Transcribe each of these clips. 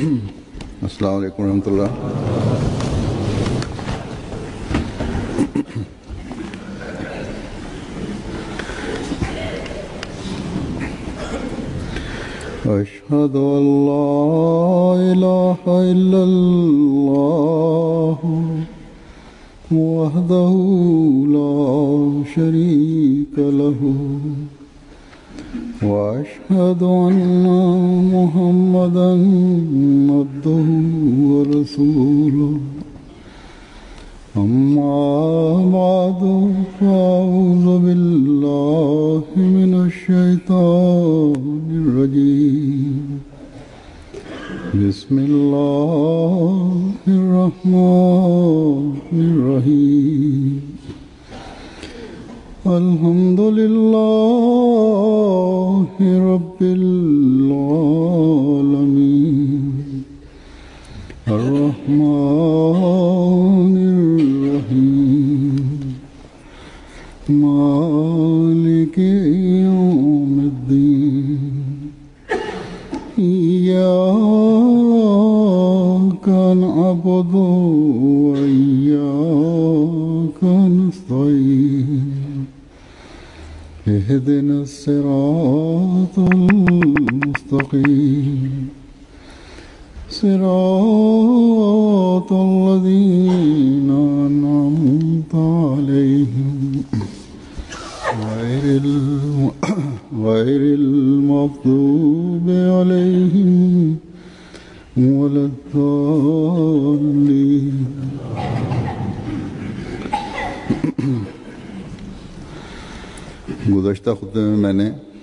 अस्सलाम वालेकुम रहमतुल्लाह أشهد أن لا إله إلا الله وحده لا شريك له وأشهد أن محمدا عبده ورسوله أما بعد فأعوذ بالله من الشيطان الرجيم بسم الله الرحمن الرحيم الحمد لله رب العالمين الرحمن الرحيم مالك يوم الدين إياك نعبد وإياك نستعين اهدنا الصراط المستقيم صراط الذين أنعمت عليهم غير الم... غير المغضوب عليهم ولا الضالين गुज़श्ता खुतबे में मैंने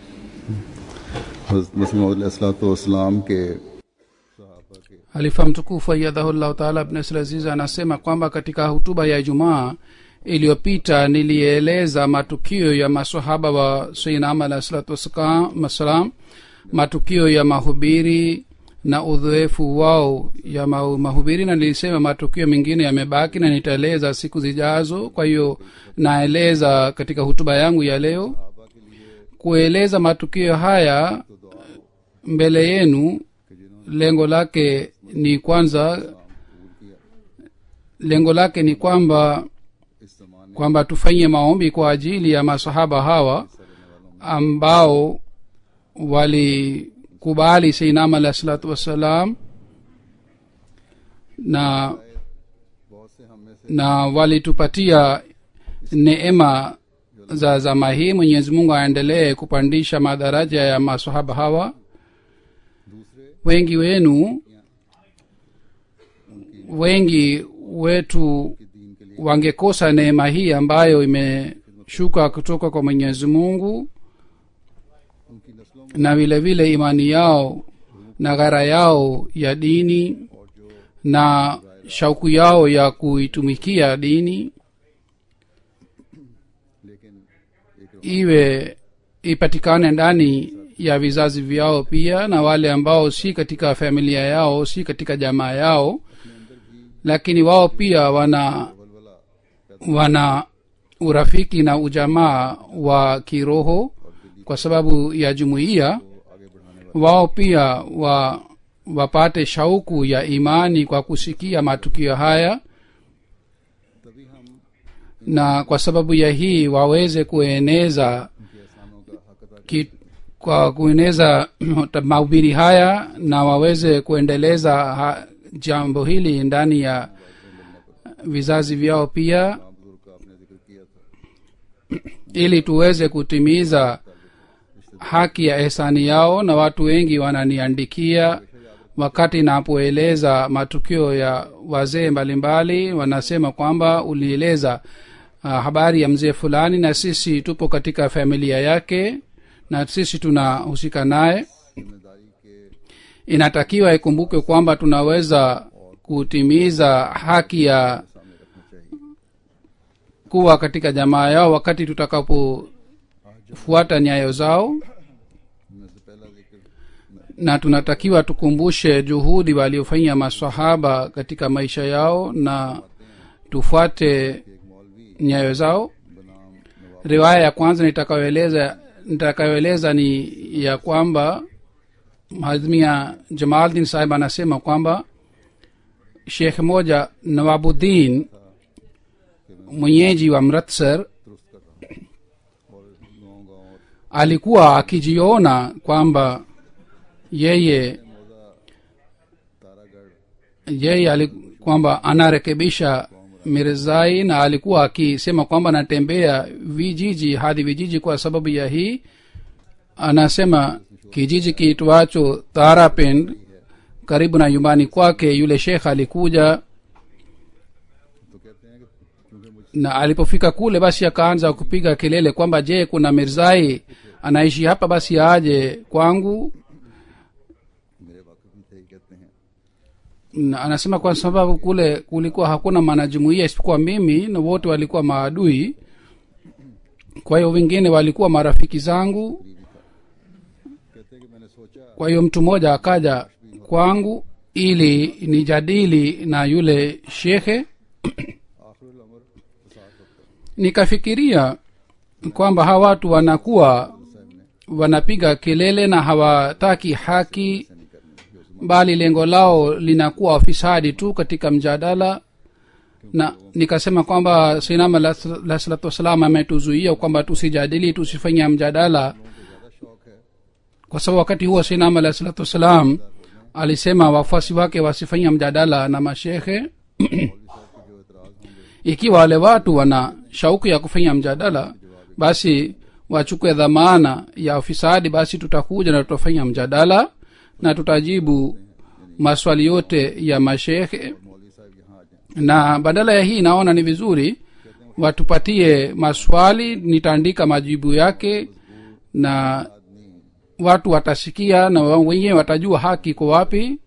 मसीम के halifa mtukufu ayadhahullahu taala abnasraziz anasema kwamba katika hutuba ya ijumaa iliyopita nilieleza matukio ya masahaba wa sainam alahi salatu wassalam matukio ya mahubiri na udhoefu wao ya mahubiri na nilisema matukio mengine yamebaki na nitaeleza siku zijazo kwa hiyo naeleza katika hutuba yangu ya leo kueleza matukio haya mbele yenu lengo lake ni kwanza lengo lake ni kwamba kwamba tufanyie maombi kwa ajili ya masahaba hawa ambao walikubali seinam alahi salatu wassalam na na walitupatia neema za zama hii mwenyezi mungu aendelee kupandisha madaraja ya masahaba hawa wengi wenu wengi wetu wangekosa neema hii ambayo imeshuka kutoka kwa mwenyezi mungu na vile vile imani yao na ghara yao ya dini na shauku yao ya kuitumikia dini iwe ipatikane ndani ya vizazi vyao pia na wale ambao si katika familia yao si katika jamaa yao lakini wao pia wana wana urafiki na ujamaa wa kiroho kwa sababu ya jumuiya wao pia wa wapate shauku ya imani kwa kusikia matukio haya na kwa sababu ya hii waweze kueneza ki, kwa kueneza mahubiri haya na waweze kuendeleza ha, jambo hili ndani ya vizazi vyao pia ili tuweze kutimiza haki ya ehsani yao na watu wengi wananiandikia wakati napoeleza matukio ya wazee mbalimbali wanasema kwamba ulieleza uh, habari ya mzee fulani na sisi tupo katika familia yake na sisi tunahusika naye inatakiwa ikumbuke kwamba tunaweza kutimiza haki ya kuwa katika jamaa yao wakati tutakapofuata nyayo zao na tunatakiwa tukumbushe juhudi waliofanya masahaba katika maisha yao na tufuate nyayo zao riwaya ya kwanza nitakayoeleza nitakayoeleza ni ya kwamba hazmia jamaldin sahib anasema kwamba shekh moja nawabuddin mwenyeji wa mratsar alikuwa akijiona kwamba yeye yeye ali, kwamba anarekebisha mirzai na alikuwa akisema kwamba anatembea vijiji hadi vijiji kwa sababu ya hii anasema kijiji kiitwacho tarapend karibu na nyumbani kwake yule shekh alikuja na alipofika kule basi akaanza kupiga kelele kwamba je kuna mirzai anaishi hapa basi aje kwangu मेरे वाकफ भी थे कहते हैं na anasema kwa sababu kule kulikuwa hakuna mwanajumuia isipokuwa mimi na wote walikuwa maadui kwa hiyo wengine walikuwa marafiki zangu कहते हैं कि मैंने सोचा kwa hiyo mtu mmoja akaja kwangu ili nijadili na yule shekhe आखिर उम्र फसाद वक्त nikafikiria kwamba hawa watu wanakuwa wanapiga kelele na hawataki haki bali lengo lao linakuwa ufisadi tu katika mjadala na nikasema kwamba sinama la la salatu wassalam ametuzuia kwamba tusijadili tusifanya mjadala kwa sababu wakati huo sinama la salatu wassalam alisema wafuasi wake wasifanya mjadala na mashekhe ikiwa wale watu wana shauku ya kufanya mjadala basi wachukue dhamana ya ufisadi basi tutakuja na tutafanya mjadala na tutajibu maswali yote ya mashekhe मौलवी साहब यहाँ आ जाए na badala ya hii naona ni vizuri watupatie maswali nitaandika majibu yake na watu watasikia na wao wenyewe watajua haki iko wapi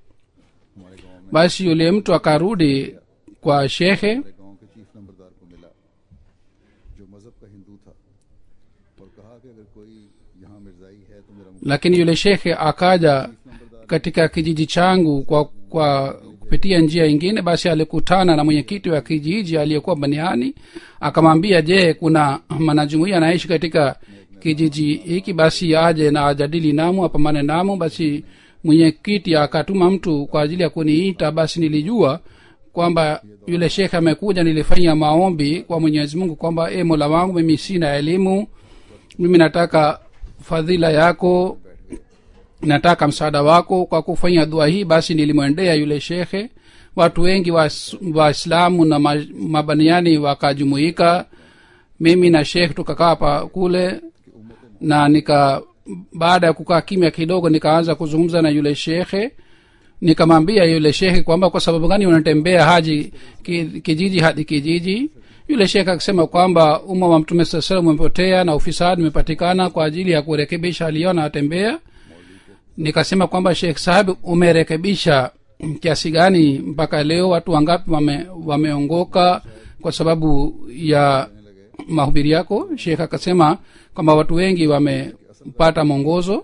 basi yule mtu akarudi kwa shekhe हमारे गांव के चीफ नंबरदार को मिला जो मजहब का हिंदू था और कहा कि अगर कोई यहाँ मिर्जाई है तो मेरा lakini yule shekhe akaja katika kijiji changu kwa kwa kupitia njia ingine basi alikutana na mwenyekiti wa kijiji aliyekuwa baniani akamwambia je kuna mwanajumuia anaishi katika kijiji hiki basi aje na ajadili namu apambane namu basi mwenyekiti akatuma mtu kwa ajili ya kuniita basi nilijua kwamba yule shekhe amekuja nilifanya maombi kwa mwenyezi mungu kwamba e mola wangu mimi sina elimu mimi nataka fadhila yako nataka msaada wako kwa kufanya dua hii basi nilimwendea yule shekhe watu wengi waislamu wa waislamu na ma- mabaniani wakajumuika mimi na shekh tukakaa pa kule na nika baada ya kukaa kimya kidogo nikaanza kuzungumza na yule shekhe nikamwambia yule shekhe kwamba kwa sababu gani unatembea haji ki, kijiji hadi kijiji yule shekhe akisema kwamba umma wa mtume saa salam umepotea na ufisadi umepatikana kwa ajili ya kurekebisha aliona atembea nikasema kwamba shekh sahib umerekebisha kiasi gani mpaka leo watu wangapi wame, wameongoka kwa sababu ya mahubiri yako shekh akasema kwamba watu wengi wamepata mwongozo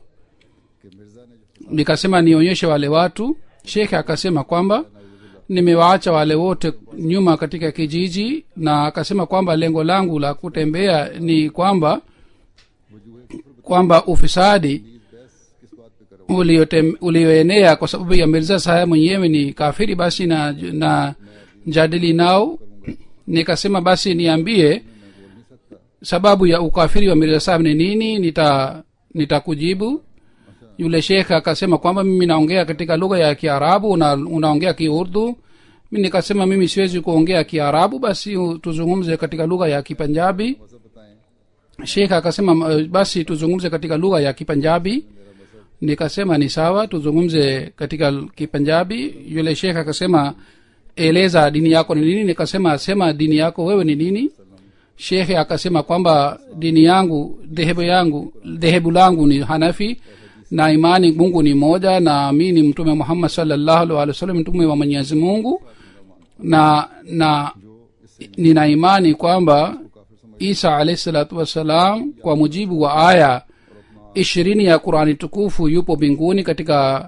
nikasema nionyeshe wale watu shekhe akasema kwamba nimewaacha wale wote nyuma katika kijiji na akasema kwamba lengo langu la kutembea ni kwamba kwamba ufisadi uliotem- ulioenea kwa sababu ya mirza sahaya mwenyewe ni kafiri basi na, na jadili nao nikasema basi niambie sababu ya ukafiri wa mirza sahab ni nini nita nitakujibu yule shekhe akasema kwamba mimi naongea katika lugha ya kiarabu una, unaongea kiurdu mi nikasema mimi siwezi kuongea kiarabu basi u- tuzungumze katika lugha ya kipanjabi shekhe akasema "M- basi tuzungumze katika lugha ya kipanjabi nikasema ni sawa tuzungumze katika l- kipanjabi yule shekhe akasema eleza dini yako ni nini nikasema sema dini yako wewe ni nini shekhe akasema kwamba dini yangu dhehebu yangu dhehebu langu ni hanafi na imani mungu ni moja na mi ni mtume muhammad salllahu alih wa sallam mtume wa mwenyezi mungu na na nina imani kwamba isa alahi salatu wassalam kwa mujibu wa aya ishirini ya qurani tukufu yupo mbinguni katika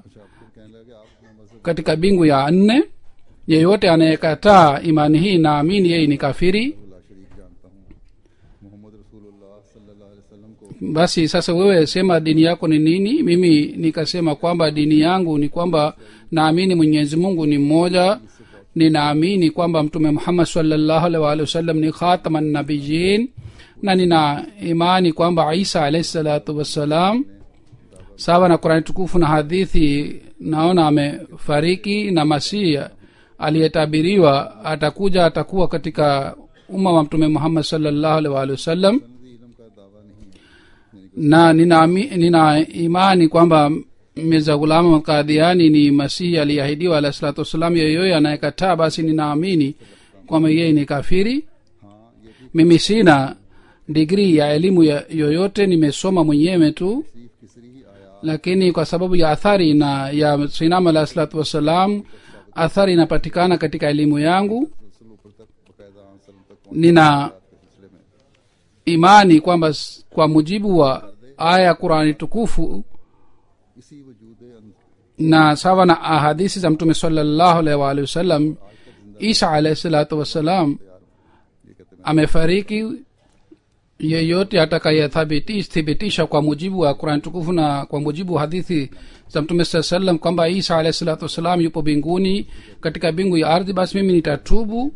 katika bingu ya nne yeyote anayekataa imani hii naamini yeye ni kafiri अल्लाह शरीक जानता हूँ मोहम्मद रसूलुल्लाह सल्लल्लाहु अलैहि वसल्लम को basi sasa wewe sema dini yako ni nini mimi nikasema kwamba dini yangu ni kwamba naamini mwenyezi mungu ni mmoja ninaamini kwamba mtume muhammad salllahu alaihi waalihi wasallam ni khataman nabiyin na nina imani kwamba isa alaihi salatu wassalam sawa na qurani tukufu na hadithi naona amefariki na masihi aliyetabiriwa atakuja atakuwa katika umma wa mtume muhammad salllahu alaihi waalihi wasallam सनदी इलम का दावा नहीं na nina, nina imani kwamba mirza gulama kadhiani ni masihi aliyeahidiwa alahi salatu wassalam yeyoye anayekataa basi ninaamini kwamba yeye ni kafiri हाँ ये भी mimi sina digrii ya elimu ya yoyote nimesoma mwenyewe tu तकलीफ किसरी ही आया lakini kwa sababu ya athari na ya sinam alahi salatu wassalam athari inapatikana katika elimu yangu रसूल ऊपर तक बकायदा सलम तक पहुंच nina के सिलसिले में imani kwamba s- kwa mujibu wa aya ya qurani tukufu इसी वजूद अन- na sawa na ahadisi za mtume salallahu alaihi waalihi wasallam isa alaihi salatu wassalam ये कहते हैं amefariki yeyote atakayethibitisha kwa mujibu wa qurani tukufu na kwa mujibu wa hadithi za mtume saa salam kwamba isa alahi salatu wassalam yupo mbinguni katika bingu ya ardhi basi mimi nitatubu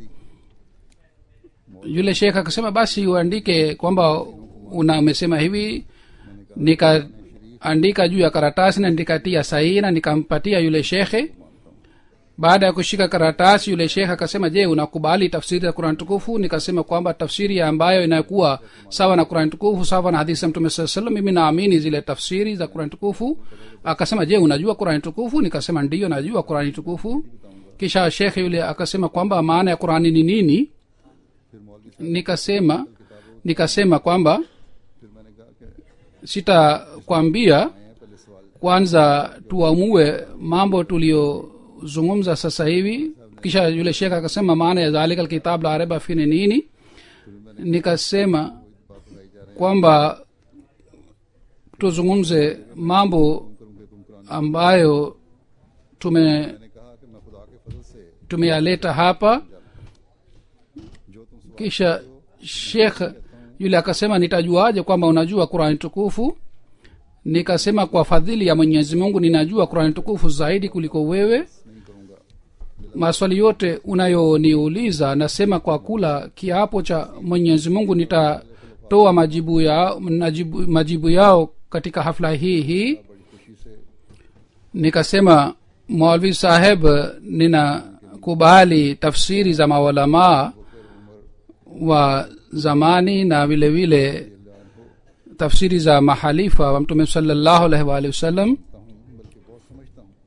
yule shekh akasema basi uandike kwamba una umesema hivi nikaandika juu ya karatasi na nikatia sahihi na nikampatia yule shekhe baada ya kushika karatasi yule shekh akasema je unakubali tafsiri ya qurani tukufu nikasema kwamba tafsiri ambayo inakuwa sawa na qurani tukufu sawa na hadithi ya mtume saa salam mimi naamini zile tafsiri za qurani tukufu akasema je unajua qurani tukufu nikasema ndiyo najua qurani tukufu kisha shekh yule akasema kwamba maana ya qurani ni nini फिर मौलवी nikasema nikasema kwamba फिर मैंने कहा कि sitakwambia आए हैं पहले सवाल kwanza tuamue mambo tuliyozungumza sasa hivi kisha yule shekh akasema maana ya dhalika lkitab la reba fi ni nini nikasema बात बताई जा रही kwamba tuzungumze mambo करूंगे तुम कुरान ambayo tume मैंने कहा कि मैं खुदा के फजल से tumeyaleta hapa जो तुम सवाल kisha shekh yule akasema nitajuaje kwamba unajua qurani tukufu nikasema kwa fadhili ya mwenyezi mungu ninajua qurani tukufu zaidi kuliko wewe नहीं करूंगा maswali yote unayoniuliza nasema kwa kula kiapo cha mwenyezi mungu nitatoa majibu yao, majibu, majibu yao katika hafla hii hii बड़ी खुशी से nikasema mwalvi saheb ninakubali tafsiri za maulamaa wa zamani na vile vile tafsiri za mahalifa wa mtume salallahu alaihi waalihi wasallam हूँ बल्कि बहुत समझता हूँ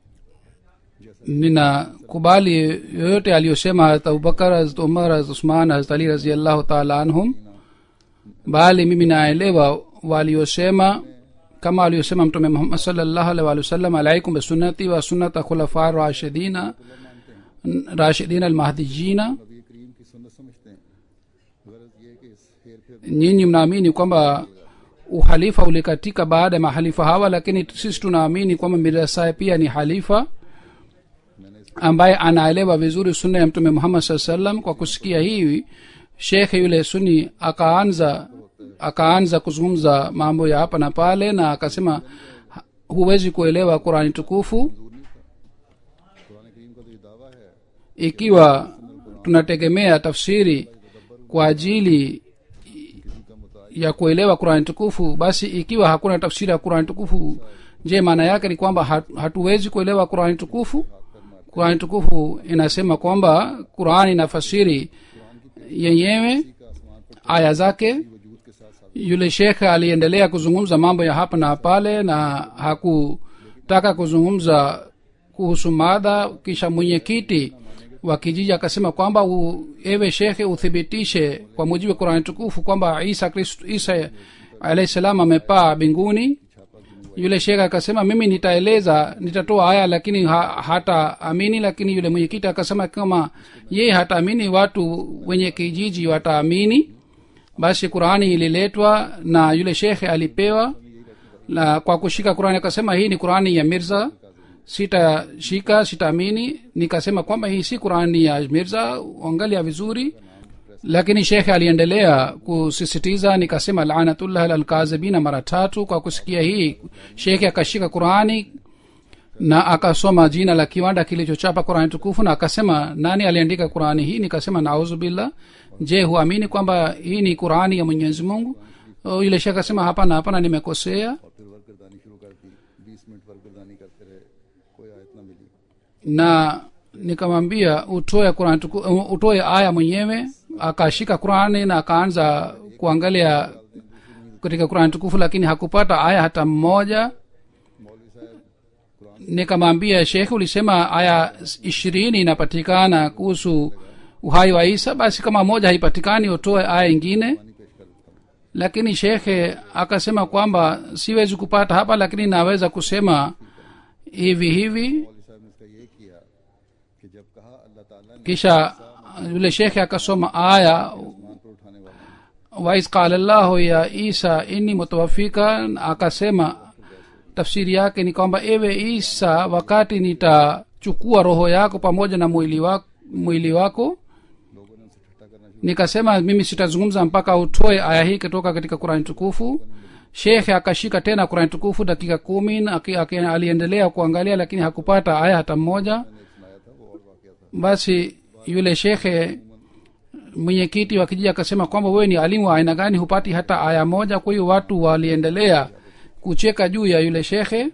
ninakubali yoyote aliyosema harat abubakar harat umar harat usman harat ali raziallahu taala anhum bali mimi naelewa waliosema kama aliyosema mtume muhammad salllahu alaihi waalihi wasallam alaikum bisunnati wa sunnata khulafa rashidina rashidina almahdijina नबी करीम की सुन्नत समझते हैं गरज ये कि इस हेर फेर nyinyi mnaamini kwamba uhalifa ulikatika baada ya mahalifa hawa lakini sisi tunaamini kwamba mirasae pia ni halifa मैंने इस ambaye anaelewa vizuri sunna ya mtume muhammad saa salam kwa kusikia hivi shekhe yule suni akaanza akaanza kuzungumza mambo ya hapa na pale na akasema "Ha- huwezi kuelewa qurani tukufu Quran करीम का तो ये दावा है ikiwa tunategemea tafsiri kwa ajili ya kuelewa qurani tukufu basi ikiwa hakuna tafsiri ya qurani tukufu je maana yake ni kwamba hatu- hatuwezi kuelewa qurani tukufu qurani tukufu inasema kwamba qurani inafasiri yenyewe aya zake yule shekhe aliendelea kuzungumza mambo ya hapa na pale na hakutaka kuzungumza kuhusu madha kisha mwenyekiti wa kijiji akasema kwamba u, ewe shekhe uthibitishe kwa mujibu wa qurani tukufu kwamba isa kristo isa alahi salam amepaa mbinguni yule shekhe akasema mimi nitaeleza nitatoa aya lakini ha, hata amini lakini yule mwenyekiti akasema kama yeye hataamini watu wenye kijiji wataamini basi qurani ililetwa na yule shekhe alipewa na kwa kushika qurani akasema hii ni qurani ya mirza sitashika sitaamini nikasema kwamba hii si qurani ya mirza angalia vizuri lakini shekhe aliendelea kusisitiza nikasema lanatullah lalkazibina mara tatu kwa kusikia hii shekhe akashika qurani na akasoma jina la kiwanda kilichochapa qurani tukufu na akasema nani aliandika qurani hii nikasema nauzu billah je huamini kwamba hii ni qurani ya mwenyezi mungu O, yule shekhe akasema hapana hapana nimekosea और फिर वर्क गर्दानी शुरू कर दी बीस minute work गर्दानी करते रहे कोई आयत ना मिली na nikamwambia utoe Qur'an tuku- utoe aya mwenyewe akashika qurani na akaanza kuangalia katika qurani tukufu lakini hakupata aya hata mmoja मौलवी साहब nikamwambia shekhe ulisema aya ishirini inapatikana kuhusu uhai wa isa basi kama moja haipatikani utoe aya ingine पानी पेश कर देता हूँ lakini shekhe akasema kwamba siwezi kupata hapa lakini naweza kusema hivi hivi मौलवी साहब ने इसका ये किया कि जब कहा अल्लाह ताला ने kisha yule shekhe akasoma aya आसमान पर उठाने वाला wais qala llahu ya isa inni mutawafika akasema tafsiri yake ni kwamba ewe isa wakati nitachukua roho yako pamoja na mwili wako, mwili wako लोगों ने उनसे ठट्टा करना शुरू nikasema mimi sitazungumza mpaka utoe aya hii kutoka katika kurani tukufu shekhe akashika tena kurani tukufu dakika kumi na aki- aki- aliendelea kuangalia lakini hakupata aya hata mmoja मैंने एक सुनाया था वो और वाकया था basi yule shekhe mwenyekiti wa kijiji akasema kwamba wewe ni alimu wa aina gani hupati hata aya moja kwa hiyo watu waliendelea kucheka juu ya yule shekhe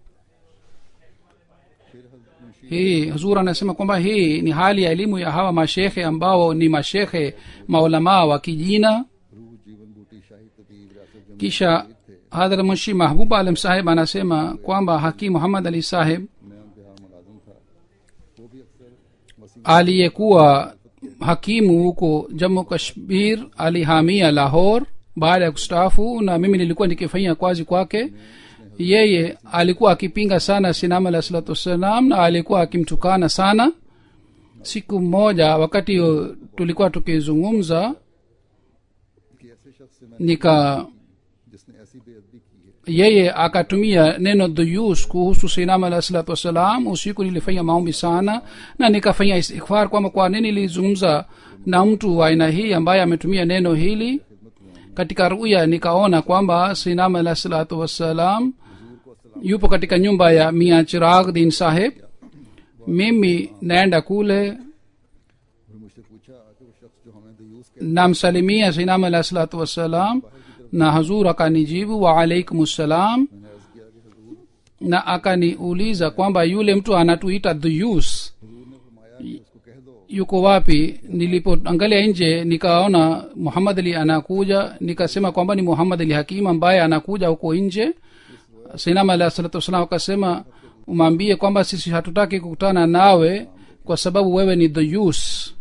hii huzur anasema kwamba hii ni hali ya elimu ya hawa mashekhe ambao ni mashekhe maulamaa wa kijina रूह जीवन बूटी शाही तबीब विरासत जमी kisha hadhrat munshi mahbub alam saheb anasema kwamba hakim muhammad ali saheb मैं उनके यहाँ मुलाजम था वो भी अक्सर वसी aliyekuwa hakimu huko jammu kashmir alihamia lahor baada ya kustaafu na mimi nilikuwa nikifanyia kazi kwake yeye alikuwa akipinga sana sinama alah salatu wassalam na alikuwa akimtukana sana siku moja wakati huo tulikuwa tukizungumza कि ऐसे शख्स से मैं nika जिसने ऐसी बेअदबी की है yeye akatumia neno dhuyus kuhusu sinama alah salatu wassalam usiku nilifanya maombi sana na nikafanya istighfar kwamba kwa nini nilizungumza na mtu wa aina hii ambaye ametumia neno hili katika ruya nikaona kwamba sinama alah salatu wassalam yupo katika nyumba ya mia chirag din saheb mimi naenda kule फिर मुझसे पूछा कि वो शख्स जो हमें दयूस के namsalimia sinama alah salatu wassalam na hazur akanijibu waalaikum ssalam मैंने अर्ज किया कि हजूर na akaniuliza kwamba yule mtu anatuita dhuyus हजूर ने फरमाया कि उसको कह दो yuko wapi nilipoangalia nje nikaona muhammad ali anakuja nikasema kwamba ni muhammad ali hakim ambaye anakuja huko nje sinama alah salatu wassalam akasema umwambie kwamba sisi hatutaki kukutana nawe kwa sababu wewe ni dhuyus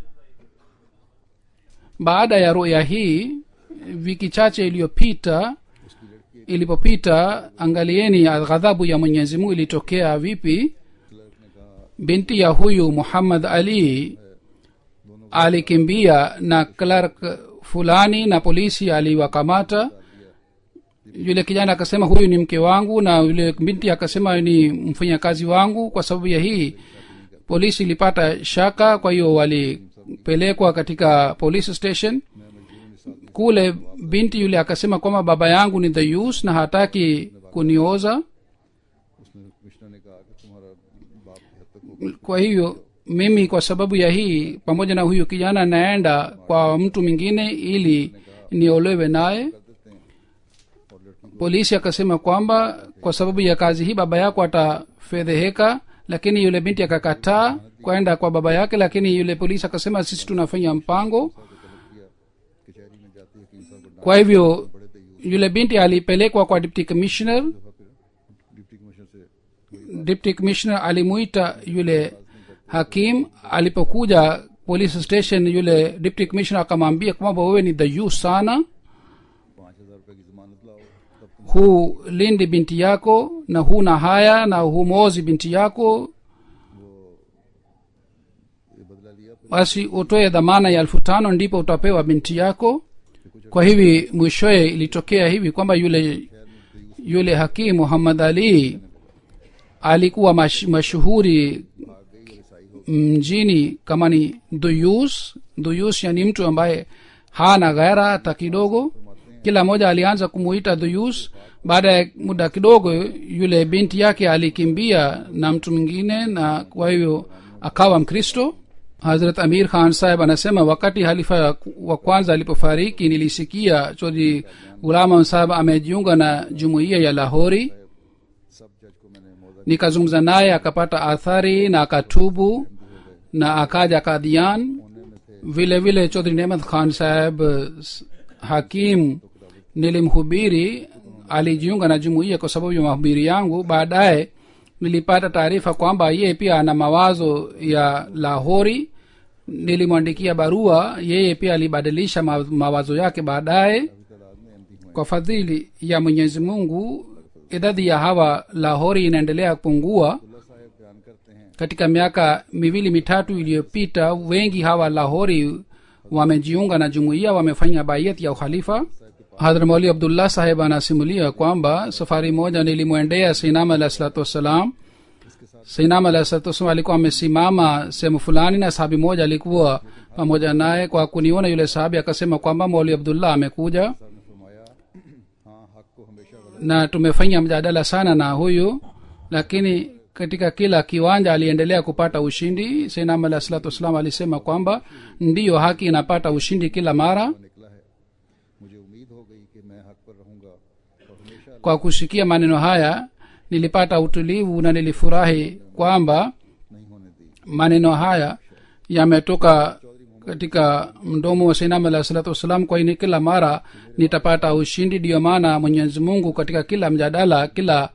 baada ya ruya hii wiki chache iliyopita ilipopita angalieni ghadhabu ya mwenyezi mungu ilitokea vipi binti ya huyu muhammad ali alikimbia na clerk fulani na polisi aliwakamata yule kijana akasema huyu ni mke wangu na yule binti akasema ni mfanyakazi wangu kwa sababu ya hii polisi ilipata shaka kwa hiyo walipelekwa katika police station kule binti yule akasema kwamba baba yangu ni dhayus na hataki kunioza उसने commissioner ने कहा कि तुम्हारा बाप की हद तक हो kwa hivyo mimi kwa sababu ya hii pamoja na huyu kijana naenda kwa mtu mwingine ili niolewe naye कर देते हैं और लड़की polisi akasema kwamba kwa sababu ya kazi hii baba yako atafedheheka lakini yule binti akakataa kwenda kwa baba yake lakini yule polisi akasema sisi tunafanya mpango को तलब किया कचहरी में जाते हकीम साहब को kwa hivyo बड़े दयूस yule binti alipelekwa kwa deputy commissioner दफा फिर डिप्टी कमिश्नर से deputy commissioner alimuita yule hakim alipokuja police station yule deputy commissioner akamwambia kwamba wewe ni dhayus sana पाँच हजार रुपए की जमानत लाओ तब तुम hulindi binti yako na huna haya na humozi binti yako ये बदला लिया फिर basi utoe dhamana ya elfu tano ndipo utapewa binti yako kwa hivi mwishoye ilitokea hivi kwamba yule yule hakimu muhammad ali alikuwa mash, mashuhuri mjini kama ni duyus duyus yani mtu ambaye hana ghaira hata kidogo kila mmoja alianza kumuita duyus baada ya muda kidogo yule binti yake alikimbia na mtu mwingine na kwa hivyo akawa mkristo hazrat amir khan saheb anasema wakati halifa wa kwanza alipofariki nilisikia chodri gulama saheb amejiunga na jumuiya ya lahori सब जज को मैंने मौजा nikazungumza naye akapata athari na akatubu na akaja kadian होने में थे vile vile chodri nemat khan saheb s- hakim nilimhubiri alijiunga na jumuiya kwa sababu ya mahubiri yangu baadaye nilipata taarifa kwamba yeye pia ana mawazo ya lahori nilimwandikia barua yeye pia alibadilisha ma- mawazo yake baadaye तादाद में एमपी हुए kwa fadhili ya mwenyezi mungu idadi ya hawa lahori inaendelea kupungua Abdullah साहब बयान करते हैं katika miaka miwili mitatu iliyopita wengi hawa lahori wamejiunga na jumuiya wamefanya bayat ya ukhalifa hadhra mauli abdullah saheb anasimulia kwamba safari moja nilimwendea sinam alah salatu wassalam sinam alah salatu wassalam alikuwa amesimama sehemu fulani na sahabi moja alikuwa pamoja naye kwa kuniona yule sahabi akasema kwamba mauli abdullah amekuja साहब ने फरमाया हाँ हक को हमेशा गलत na tumefanya mjadala sana na huyu lakini katika kila kiwanja aliendelea kupata ushindi sainam alah salatu wassalam alisema kwamba ndiyo haki inapata ushindi kila mara निकला है मुझे उम्मीद हो गई कि मैं हक पर रहूंगा और हमेशा kwa kusikia maneno haya nilipata utulivu na nilifurahi kwamba नहीं होने दी maneno haya yametoka katika mdomo wa sainam alah salatu wassalam kwa ini kila mara nitapata ushindi ndiyo maana mwenyezi mungu katika kila mjadala kila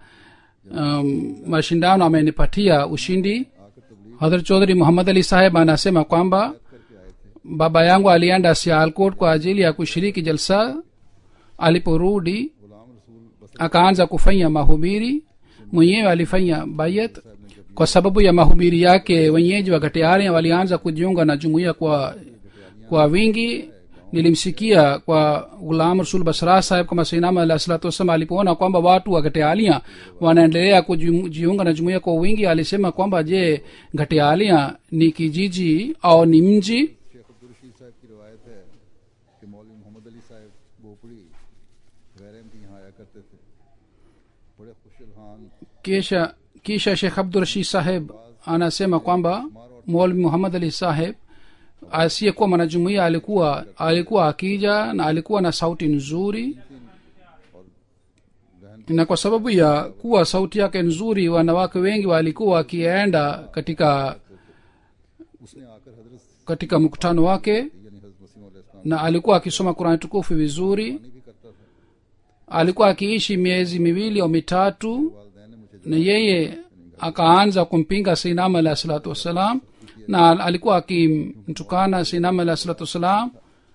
um, mashindano amenipatia ushindi आकर तबलीग hadhrat chaudhri muhammad ali saheb anasema kwamba करके आए थे baba yangu alienda sialkot kwa ajili ya kushiriki jalsa aliporudi गुलाम रसूल बस akaanza kufanya mahubiri mwenyewe alifanya bayat kwa sababu ya mahubiri yake wenyeji wa gatiaria walianza kujiunga na jumuiya kwa kwa wingi nilimsikia kwa gulam rasul basra saheb kama sainama alah salatu wassalam alipoona kwamba watu wa gatialia wanaendelea kujiunga na jumuiya kwa wingi alisema kwamba je gatialia ni kijiji au ni mji Sheikh अब्दुल रशीद साहब की रवायत है कि मौलवी मोहम्मद अली साहब बोपड़ी गैर एमपी यहाँ आया करते थे बड़े खुशलहान kisha kisha shekh abdurashid saheb anasema kwamba molvi muhammad ali saheb asiyekuwa mwanajumuia alikuwa alikuwa akija na alikuwa na sauti nzuri na kwa sababu ya kuwa sauti yake nzuri wanawake wengi walikuwa wakienda katika उसने आकर हजरत katika mkutano wake यानी हजरत मसीह इस्लाम na alikuwa akisoma kurani tukufu vizuri भी करता था alikuwa akiishi miezi miwili au mitatu वालदैन ने मुझे na yeye akaanza kumpinga sinam alah salatu wassalam na alikuwa akimtukana sinam alah salatu wassalam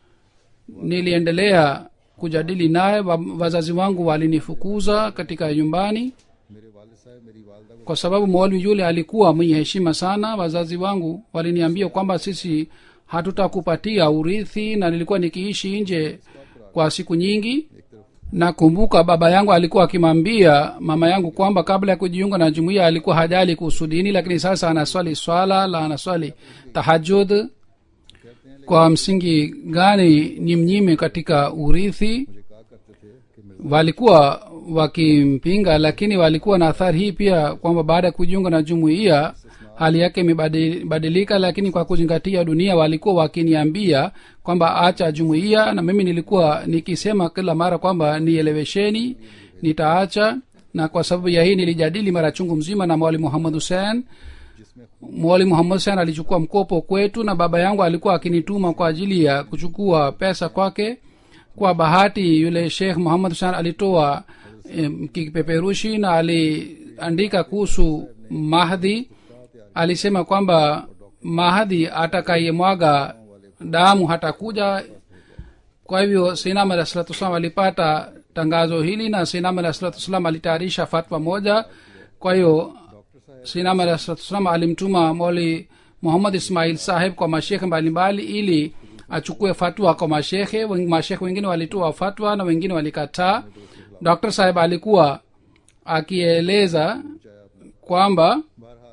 niliendelea kujadili naye wa- wazazi wangu walinifukuza katika nyumbani मेरे वालिद साहब मेरी वालदा को kwa sababu mwalimu yule alikuwa mwenye heshima sana wazazi wangu waliniambia kwamba sisi hatutakupatia urithi na nilikuwa nikiishi nje kwa siku nyingi nakumbuka baba yangu alikuwa akimwambia mama yangu kwamba kabla ya kujiunga na jumuiya alikuwa hajali kuhusu dini lakini sasa anaswali swala la anaswali tahajud kwa msingi gani ni mnyime katika urithi मुझे कहा करते थे कि Mirza walikuwa wakimpinga lakini walikuwa na athari hii pia kwamba baada ya kujiunga na jumuiya hali yake imebadilika lakini kwa kuzingatia dunia walikuwa wakiniambia kwamba acha jumuiya na mimi nilikuwa nikisema kila mara kwamba nielewesheni nitaacha na kwa sababu ya hii nilijadili mara chungu mzima na mwali muhammad hussein mwali muhammad hussein alichukua mkopo kwetu na baba yangu alikuwa akinituma kwa ajili ya kuchukua pesa kwake kwa bahati yule sheikh muhammad hussein alitoa em, kipeperushi na aliandika kuhusu mahdi alisema kwamba mahdi atakayemwaga damu hatakuja kwa hivyo sinam alah salatu wassalam alipata tangazo hili na sinam alah salatu wassalam alitayarisha fatwa moja kwa hiyo sinam alah salatu wassalam alimtuma moli muhammad ismail saheb kwa mashekhe mbalimbali ili achukue fatwa kwa mashekhe Wen- mashekhe wengine walitoa fatwa na wengine walikataa dr saheb alikuwa akieleza kwamba बहरहाल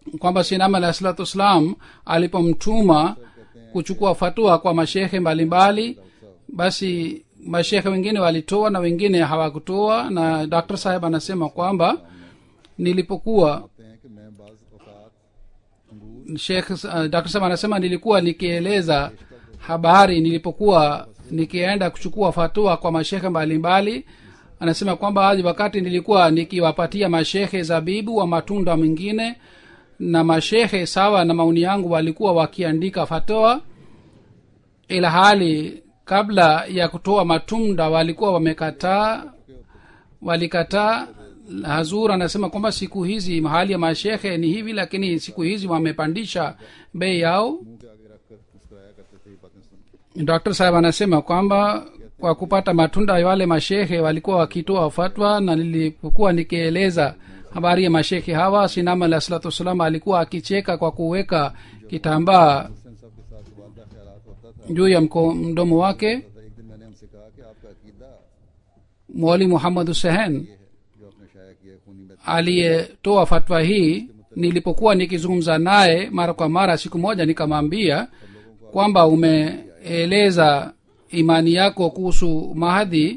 kwamba sinam alahi salatu wassalam alipomtuma kuchukua fatua kwa mashehe mbalimbali basi mashehe wengine walitoa na wengine hawakutoa na dr saheb anasema kwamba nilipokuwa कहते हैं कि मैं बाज औकात अंगूर Sheikh uh, Dr. Sam anasema nilikuwa nikieleza habari nilipokuwa nikienda kuchukua fatua kwa mashehe mbalimbali anasema kwamba hadi wakati nilikuwa nikiwapatia mashehe zabibu wa matunda mengine na mashehe sawa na maoni yangu walikuwa wakiandika fatoa ila hali kabla ya kutoa matunda walikuwa wamekataa walikataa hazur anasema kwamba siku hizi mahali ya mashehe ni hivi lakini siku hizi wamepandisha bei yao मुंह के आगे रखकर मुस्कुराया करते थे ये बातें सुन dr saheb anasema kwamba kwa kupata matunda ya wale mashehe walikuwa wakitoa fatwa na nilipokuwa nikieleza habari ya mashehe hawa sinama alah salatu wassalam alikuwa akicheka kwa kuweka kitambaa Hussain साहब के साथ वादा ख्याल होता था juu ya mko, mdomo wake तो एक दिन मैंने हमसे कहा कि आपका अकीदा mwali muhammad husehen ये है जो आपने शाया किया है खूनी में aliyetoa fatwa hii nilipokuwa nikizungumza naye mara kwa mara siku moja nikamwambia kwamba umeeleza imani yako kuhusu mahadhi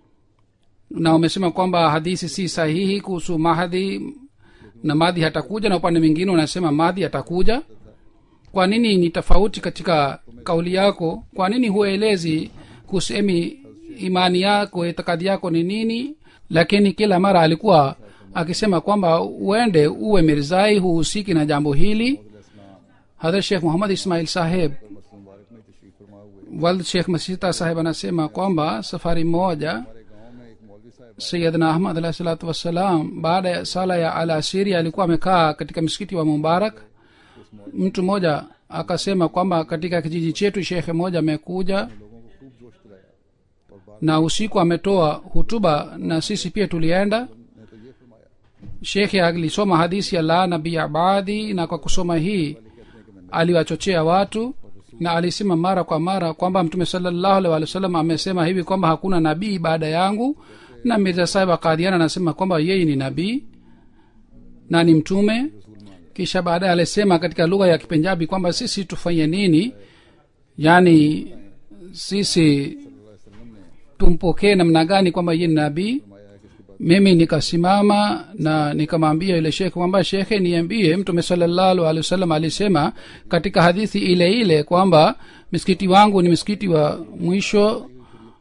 na umesema kwamba hadithi si sahihi kuhusu mahadhi na madhi hatakuja na upande mwingine unasema madhi atakuja kwa nini ni tofauti katika kauli yako kwa nini huelezi kusemi imani yako itikadi yako ni nini lakini kila mara alikuwa akisema kwamba uende uwe mirzai huhusiki na jambo hili hadhrat shekh muhammad ismail saheb मसलम मुबारक में तशरीफ फरमा हुए wald shekh masita saheb anasema kwamba safari moja हमारे गांव में एक मौलवी साहब sayidna ahmad alahi salatu wassalam baada ya sala ya alasiri alikuwa amekaa katika msikiti wa mubarak mtu mmoja akasema kwamba katika kijiji chetu shekhe moja amekuja लोगों को खूब जोश दिलाया और बाद na usiku ametoa hutuba na sisi pia tulienda ने तो ये फरमाया shekhe alisoma hadisi ya la nabii abadi na kwa kusoma hii aliwachochea watu na alisema mara kwa mara kwamba mtume salallahu alaihi wa sallam amesema hivi kwamba hakuna nabii baada yangu na mirza sahib akadiana anasema kwamba yeye ni nabii na ni mtume kisha baadaye alisema katika lugha ya kipenjabi kwamba sisi tufanye nini yaani sisi tumpokee namna gani kwamba yeye ni nabii mimi nikasimama na nikamwambia yule shekhe kwamba shekhe niambie mtume salallahu alehi wasallam alisema katika hadithi ile ile kwamba msikiti wangu ni msikiti wa mwisho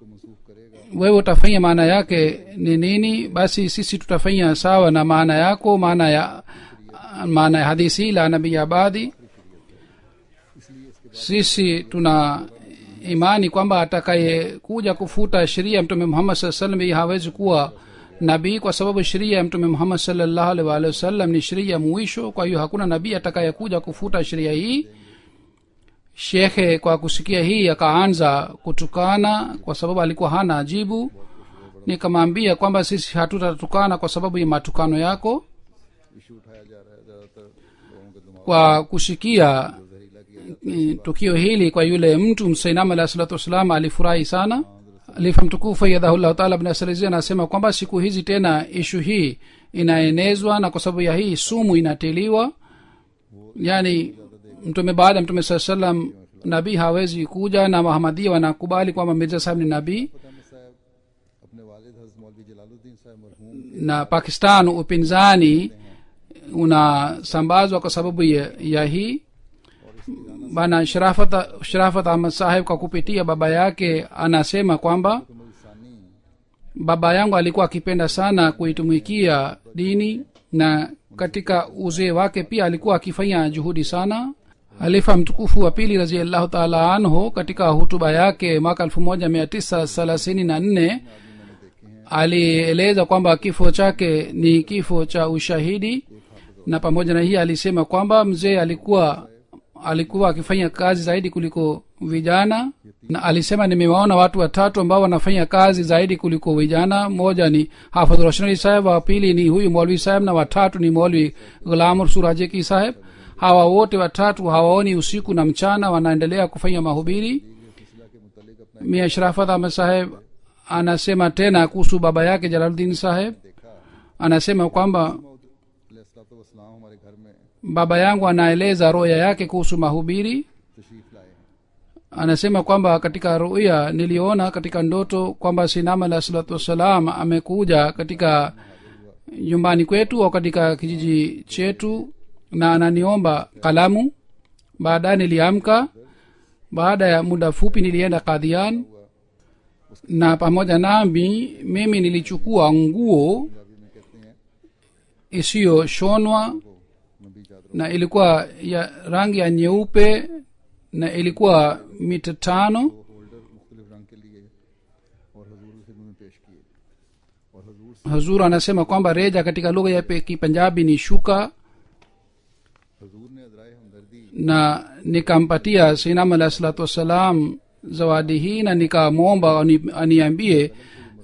wewe utafanya maana yake ni nini basi sisi tutafanya sawa na maana yako maana ya maana ya hadithi la nabii abadi sisi tuna imani kwamba atakayekuja kufuta sheria ya mtume muhammad saa salam hii hawezi kuwa nabii kwa sababu sheria ya mtume muhammad salllahu alih waalihi wasallam ni sheria ya mwisho kwa hiyo hakuna nabii atakayekuja kufuta sheria hii shekhe kwa kusikia hii akaanza kutukana kwa sababu alikuwa hana ajibu nikamwambia kwamba sisi hatutatukana kwa sababu ya matukano yako issue उठाया जा रहा है ज्यादातर लोगों के दिमाग kwa kusikia जहरीला किया eh, tukio hili kwa yule mtu msainam alahi salatu wassalam alifurahi sana alifa mtukufu yadhahullahu taala bnasalizi anasema kwamba siku hizi tena ishu hii inaenezwa na kwa sababu ya hii sumu inatiliwa yaani mtume baada ya mtume saa salam nabii hawezi kuja na wahamadia wanakubali kwamba mirza sahib ni nabii फतेह साहब अपने वालिद हजरत मौलवी जलालुद्दीन साहब मरहूम na pakistan upinzani unasambazwa kwa sababu ya, ya hii bana sharafat sharafat ahmad saheb kwa kupitia baba yake anasema kwamba सानी baba yangu alikuwa akipenda sana kuitumikia dini na katika uzee wake pia alikuwa akifanya juhudi sana halifa mtukufu wa pili raziallahu taala anhu katika hutuba yake mwaka elfu moja mia tisa thelathini na nne alieleza kwamba kifo chake ni kifo cha ushahidi na pamoja na hii alisema kwamba mzee alikuwa alikuwa akifanya kazi zaidi kuliko vijana na alisema nimewaona watu watatu ambao wanafanya kazi zaidi kuliko vijana mmoja ni hafadh roshanali saheb wa pili ni huyu molvi saheb na watatu ni molvi ghulamur surajeki saheb hawa wote watatu hawaoni usiku na mchana wanaendelea kufanya mahubiri mia shrafat ahmed saheb anasema tena kuhusu baba yake jalaluddin saheb anasema kwamba वसलाम हमारे घर में baba yangu anaeleza roya yake kuhusu mahubiri तशरीफ लाए हैं anasema kwamba katika ruya niliona katika ndoto kwamba sinama alah salatu wassalam amekuja katika nyumbani kwetu au katika kijiji chetu na ananiomba kalamu baadaye niliamka baada ya muda fupi nilienda kadhian na pamoja nami mimi nilichukua nguo Punjabi में कहते हैं isiyoshonwa वो नबी चादर na ilikuwa ya rangi ya nyeupe na ilikuwa mita tano वो holder मुख्तलिफ रंग के लिए और हजूर की खिदमत में पेश किए और हजूर से hazur anasema kwamba reja katika lugha ya pe- kipanjabi ni shuka हजूर ने अजराए हमदर्दी na nikampatia sinam alah salatu wassalam zawadi hii na nikamwomba ani- aniambie eh,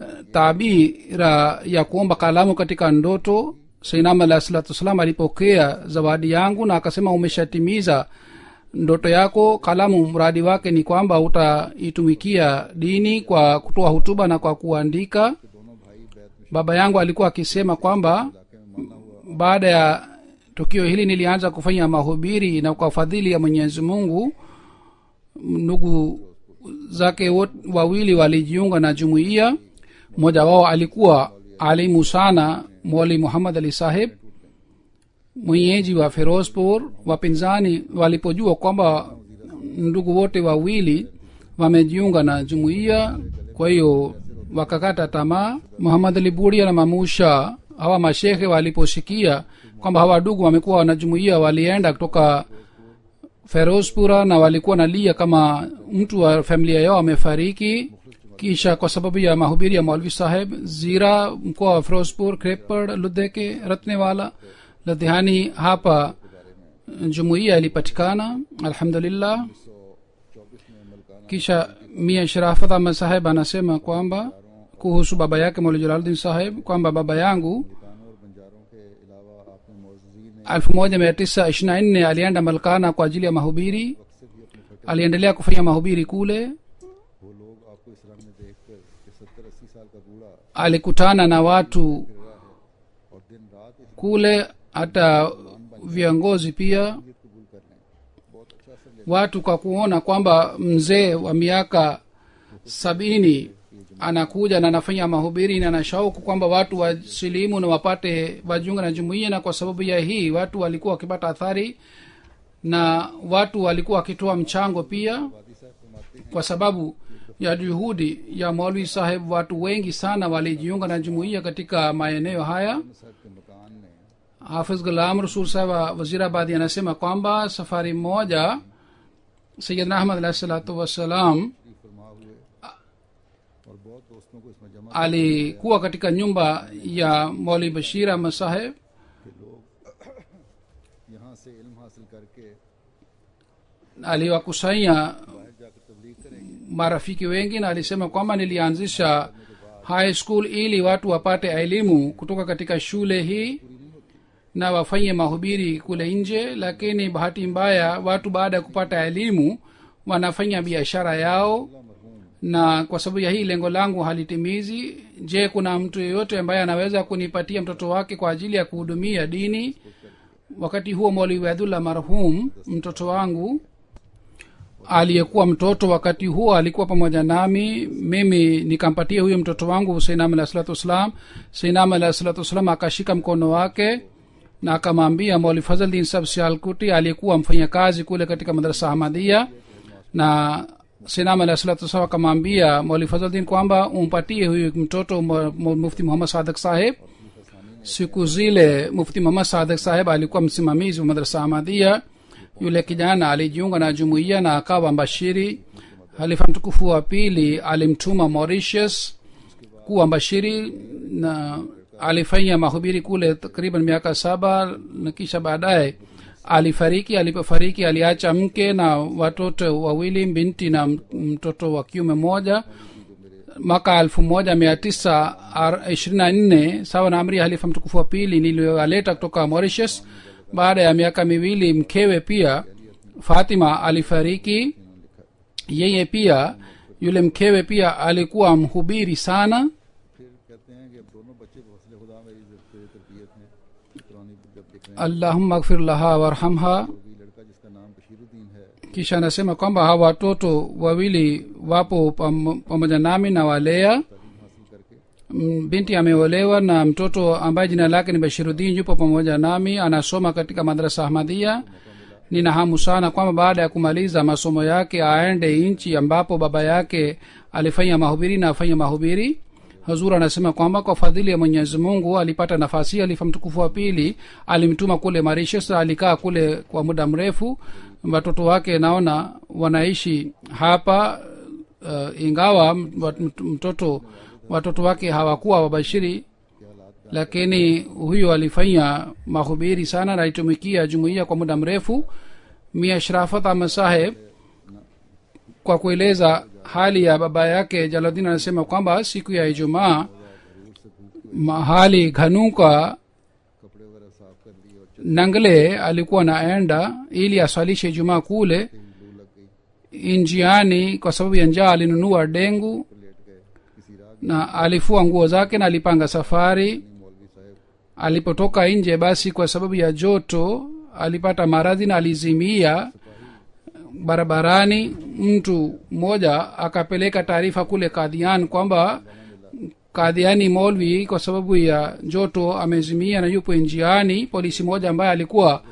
tabira ya kuomba kalamu katika ndoto sinam alah salatu wassalam alipokea zawadi yangu na akasema umeshatimiza ndoto yako kalamu mradi wake ni kwamba utaitumikia dini kwa kutoa hutuba na kwa kuandika दोनों भाई बैत में baba yangu alikuwa akisema kwamba इलाके में माना हुआ baada ya tukio hili nilianza kufanya mahubiri na kwa fadhili ya mwenyezi mungu ndugu zake wot- wawili walijiunga na jumuiya mmoja wao alikuwa alimu sana mwali muhammad ali saheb mwenyeji wa ferozpur wapinzani walipojua kwamba ndugu wote wawili wamejiunga na jumuiya kwa hiyo wakakata tamaa muhamad ali budia na mamusha hawa mashehe waliposikia kwamba hawa ndugu wamekuwa wanajumuia walienda kutoka ferozpura na walikuwa nalia kama mtu wa familia yao amefariki kisha kwa sababu ya mahubiri ya maulvi saheb zira mkoa wa ferozpur krepad ludheke ratnewala ladhihani hapa jumuiya ilipatikana alhamdulillah kisha mia sharafat ahmad saheb anasema kwamba kuhusu baba yake mauli jalaluddin saheb kwamba baba yangu कानों और बंजारों के अलावा आपने मौजूदी ने 1924 alienda malkana kwa ajili ya mahubiri से भी अपने फटे aliendelea kufanya mahubiri kule वो लोग आपको इस रंग में देखकर कि सत्तर अस्सी साल का बूढ़ा alikutana na watu फिर रहा है और दिन रात इस kule hata viongozi pia नीयत कबूल कर लें बहुत अच्छा असर ले watu kwa kuona kwamba mzee wa miaka sabini anakuja na anafanya mahubiri na na shauku kwamba watu wasilimu na wapate wajiunga na jumuiya na kwa sababu ya hii watu walikuwa wakipata athari na watu walikuwa wakitoa mchango pia वादी साहब फरमाते हैं kwa sababu ya juhudi ya maulwi saheb watu wengi sana walijiunga na jumuiya katika maeneo haya साहब के मकान ने hafiz gulam rasul saheb wa wazirabadi anasema kwamba safari moja sayidna ahmad alahi salatu wassalam तशरीफ फरमा हुए और बहुत दोस्तों को इसमें जमा alikuwa katika nyumba ya mauli bashir ahmad saheb के लोग यहाँ से इल्म हासिल करके aliwakusanya बाहर जाकर तबलीग करेंगे marafiki wengi na alisema kwamba nilianzisha high school ili watu wapate elimu kutoka katika shule hii na wafanye mahubiri kule nje lakini bahati mbaya watu baada ya kupata elimu wanafanya biashara yao na kwa sababu ya hii lengo langu halitimizi je kuna mtu yeyote ambaye anaweza kunipatia mtoto wake kwa ajili ya kuhudumia dini wakati huo mwalimu abdullah marhum mtoto wangu aliyekuwa mtoto wakati huo alikuwa pamoja nami mimi nikampatia huyo mtoto wangu seinam alah salatu wassalam seinam alah salatu wassalam akashika mkono wake na akamwambia mwali fazldin sab sialkuti aliyekuwa mfanyakazi kule katika madrasa ahmadia na sinam alah salatu wassalam akamwambia mwali fazldin kwamba umpatie huyu mtoto mu- mu- mufti muhammad sadak saheb siku zile mufti muhammad sadak saheb alikuwa msimamizi wa madrasa ahmadia yule kijana alijiunga na jumuiya na akawa mbashiri halifa mtukufu wa pili alimtuma mauritius kuwa mbashiri na alifanya mahubiri kule takriban miaka saba na kisha baadaye alifariki alipofariki aliacha mke na watoto wawili binti na m- mtoto wa kiume mmoja mwaka elfu moja mia tisa ishirini na nne sawa na amri ya halifa mtukufu wa pili niliyowaleta kutoka mauritius baada ya miaka miwili mkewe pia fatima alifariki yeye pia yule mkewe pia alikuwa mhubiri sana फिर कहते हैं कि अब दोनों बच्चे हौसले खुदा मेरी तेरी तरबियत में पुरानी जब देख रहे allahumma gfir laha warhamha हैं कि लड़का जिसका नाम बशीरुद्दीन है kisha anasema kwamba hawa watoto wawili wapo pam- pamoja nami na walea तालीम हासिल करके Mm, binti ameolewa na mtoto ambaye jina lake ni bashirudin yupo pamoja nami anasoma katika madrasa ahmadia nina hamu sana kwamba baada ya kumaliza masomo yake aende nchi ambapo baba yake alifanya mahubiri na afanya mahubiri hazur anasema kwamba kwa fadhili ya mwenyezi mungu alipata nafasi hii alifa mtukufu wa pili alimtuma kule mauritius alikaa kule kwa muda mrefu watoto wake naona wanaishi hapa uh, ingawa m- wat- mtoto watoto wake hawakuwa wabashiri lakini huyo alifanya mahubiri sana na alitumikia jumuiya kwa muda mrefu mia shrafat ahmad saheb kwa kueleza hali ya baba yake jaladin anasema kwamba siku ya ijumaa mahali ghanuka कपड़े वगैरह साफ कर लिए और nangle alikuwa naenda ili aswalishe ijumaa kule लू लग गई njiani kwa sababu ya njaa alinunua dengu तो लेट गए किसी राग na alifua nguo zake na alipanga safari मौलवी साहब alipotoka nje basi kwa sababu ya joto alipata maradhi na alizimia barabarani mtu mmoja akapeleka taarifa kule kadhian kwamba kadhiani molvi kwa sababu ya joto amezimia na yupo njiani polisi moja ambaye alikuwa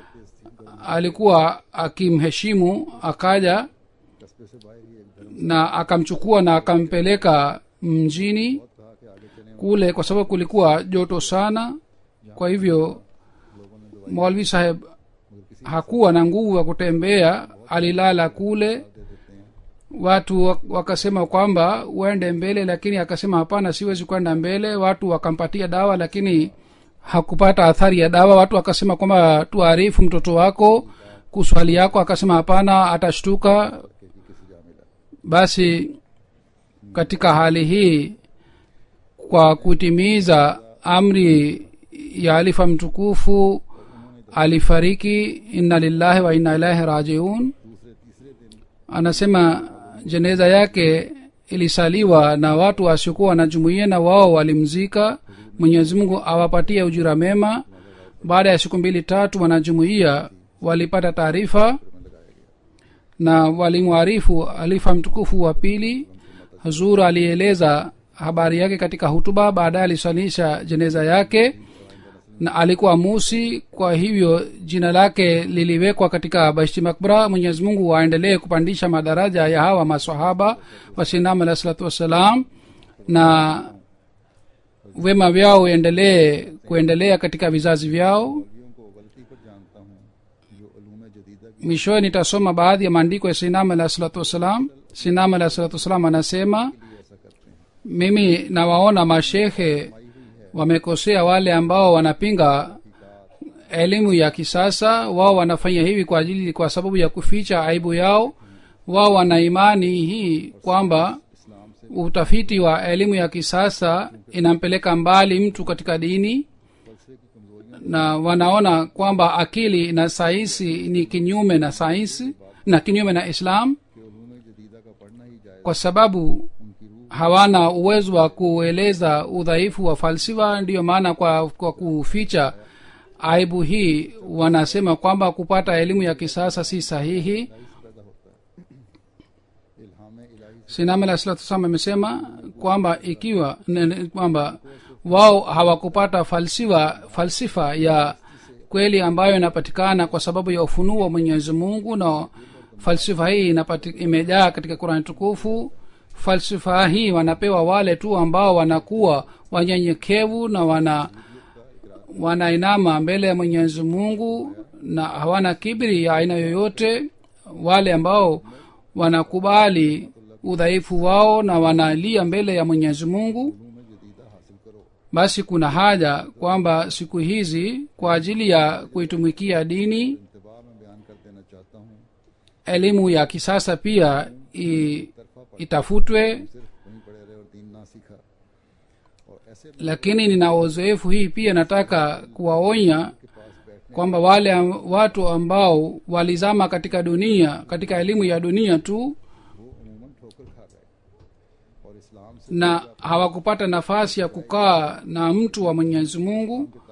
alikuwa akimheshimu akaja कस्बे से बाहर ही एक धर्म na akamchukua na akampeleka mjini कहा कि आगे चले kule kwa sababu kulikuwa joto sana kwa hivyo mwalvi saheb hakuwa na nguvu ya kutembea alilala kule दे देते हैं watu wa- wakasema kwamba uende mbele lakini akasema hapana siwezi kwenda mbele watu wakampatia dawa lakini hakupata athari ya dawa watu wakasema kwamba tuarifu mtoto wako kuhusu hali yako akasema hapana atashtuka कि किसी जा मिला basi katika hali hii kwa kutimiza amri ya alifa mtukufu alifariki inna lillahi wa inna ilahi rajiun दूसरे तीसरे दिन anasema jeneza yake ilisaliwa na watu wasiokuwa na jumuiya na wao walimzika mwenyezi mungu awapatie ujira mema baada ya siku mbili tatu wanajumuiya walipata taarifa na walimwarifu alifa mtukufu wa pili hazur alieleza habari yake katika hutuba baadaye alisalisha jeneza yake na alikuwa musi kwa hivyo jina lake liliwekwa katika bashti makbra mwenyezi mungu waendelee kupandisha madaraja ya hawa masahaba wasinam alah salatu wassalam na wema vyao uendelee kuendelea katika vizazi vyao मौलवियों को गलती पर जानता हूँ जो अलूम जदीदा की mwishowe nitasoma baadhi ya maandiko ya sinam alah salatu wassalam sinam alah salatu wassalam anasema ऐसा करते हैं mimi nawaona mashehe wamekosea wale ambao wanapinga elimu ya kisasa wao wanafanya hivi kwa ajili kwa sababu ya kuficha aibu yao wao wana imani hii kwamba इस्लाम से utafiti wa elimu ya kisasa inampeleka mbali mtu katika dini फलसफे की कमजोरियां na wanaona kwamba akili na sayansi ni kinyume na sayansi na kinyume na islam के अलूम जदीदा का पढ़ना ही जायज kwa sababu उनकी रूह hawana uwezo wa kueleza udhaifu wa falsifa ndiyo maana kwa, kwa kuficha aibu hii wanasema kwamba kupata elimu ya kisasa si sahihi से पैदा होता है इल्हाम इलाही से sinam alah salatu wassalam amesema kwamba ikiwa ne- ne- kwamba wao hawakupata falsifa falsifa ya kweli ambayo inapatikana kwa sababu ya ufunuo wa mwenyezi mungu na falsifa hii inapati, imejaa katika qurani tukufu falsifa hii wanapewa wale tu ambao wanakuwa wanyenyekevu na wana wanainama mbele ya mwenyezi mungu na hawana kibri ya aina yoyote wale ambao wanakubali udhaifu wao na wanalia mbele ya mwenyezi mungu अलूम जदीदा हासिल करो basi kuna haja kwamba siku hizi kwa ajili ya kuitumikia dini इंतबा में बयान कर देना चाहता हूँ elimu ya kisasa pia i, itafutwe सिर्फ वहीं पड़े रहे और दीन ना सीखा और ऐसे के lakini nina uzoefu hii pia nataka kuwaonya पास बैठने kwamba wale am- watu ambao walizama katika dunia katika elimu ya dunia tu वो अमूमन ठोकर खा गए और इस्लाम से na hawakupata nafasi ya kukaa na mtu wa mwenyezi mungu किताबें करते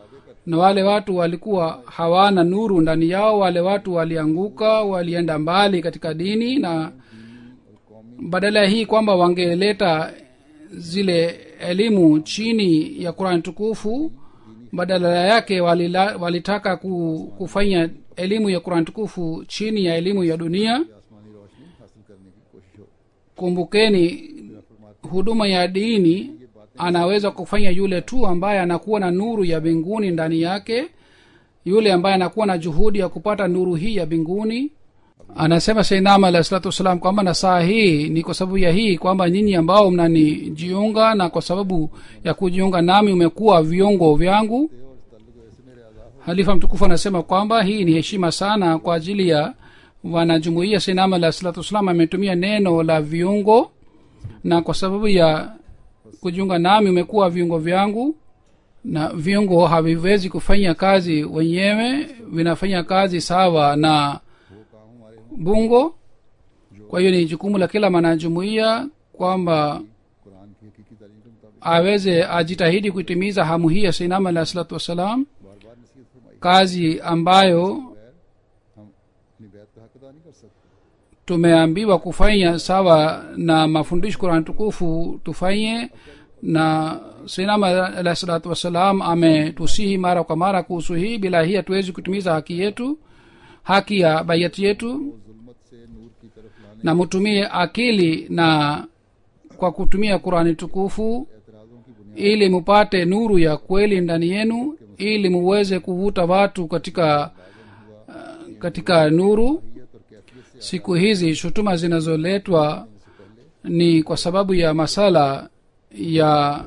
na wale watu walikuwa hawana nuru ndani yao wale watu walianguka walienda mbali katika dini na badala ya hii kwamba wangeleta zile elimu chini ya qurani tukufu badala yake walila, walitaka ku, kufanya elimu ya qurani tukufu chini ya elimu ya dunia आसमानी रोशनी हासिल करने की कोशिश हो kumbukeni huduma ya dini anaweza kufanya yule tu ambaye anakuwa na nuru ya mbinguni ndani yake yule ambaye anakuwa na juhudi ya kupata nuru hii ya mbinguni anasema seinama alahi salatu wassalam kwamba na saa hii ni kwa sababu ya hii kwamba nyinyi ambao mnanijiunga na kwa sababu ya kujiunga nami umekuwa viungo vyangu halifa mtukufu anasema kwamba hii ni heshima sana kwa ajili ya wanajumuia sinama la salatu wassalam ametumia neno la viungo na kwa sababu ya kujiunga nami umekuwa viungo vyangu na viungo haviwezi kufanya kazi wenyewe vinafanya kazi sawa na bungo kwa hiyo ni jukumu la kila mwanajumuia kwamba Quran की हकीकी तालीम के मुताबिक aweze ajitahidi kuitimiza hamu hii ya sinama alah salatu wassalam बार बार नसीहत फरमाई kazi ambayo बगैर हम अपनी बैत का हक अदा नहीं कर सकते tumeambiwa kufanya sawa na mafundisho kurani tukufu tufanye na sinama alah salatu wassalam ametusihi mara kwa mara kuhusu hii bila hii hatuwezi kutimiza haki yetu haki ya baiati yetu जुल्मत से नूर की तरफ लाने na mutumie akili na kwa kutumia qurani tukufu एतराज़ों की बुनियाद ili mupate nuru ya kweli ndani yenu ili muweze kuvuta watu katika uh, katika nuru और कैफियत से siku hizi shutuma zinazoletwa ni kwa sababu ya masala ya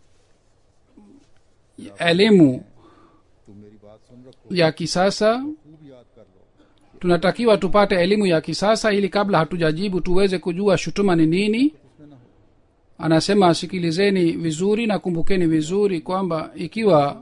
ya elimu तुम मेरी बात सुन रखो ya kisasa खूब याद कर लो tunatakiwa tupate elimu ya kisasa ili kabla hatujajibu tuweze kujua shutuma ni nini उसमें ना हो anasema sikilizeni vizuri na kumbukeni vizuri kwamba ikiwa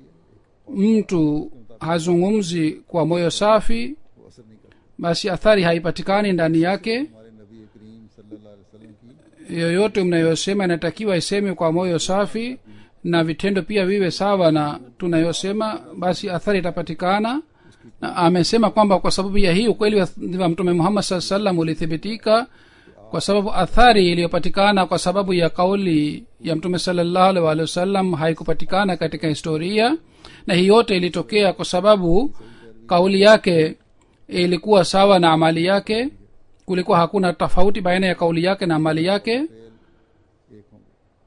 mtu hazungumzi kwa moyo safi वो असर नहीं करता basi athari haipatikani ndani yake हमारे नबी करीम सल्लल्लाहु अलैहि वसल्लम की yoyote mnayosema inatakiwa iseme kwa moyo safi na vitendo pia viwe sawa na tunayosema basi athari itapatikana na amesema kwamba kwa sababu ya hii ukweli wa wa mtume muhammad saa salam ulithibitika kwa sababu athari iliyopatikana kwa sababu ya kauli ya mtume salallahu alaihi waalihi wasallam haikupatikana katika historia na hii yote ilitokea kwa sababu kauli yake ilikuwa sawa na amali yake kulikuwa hakuna tofauti baina ya kauli yake na amali yake एक होंगे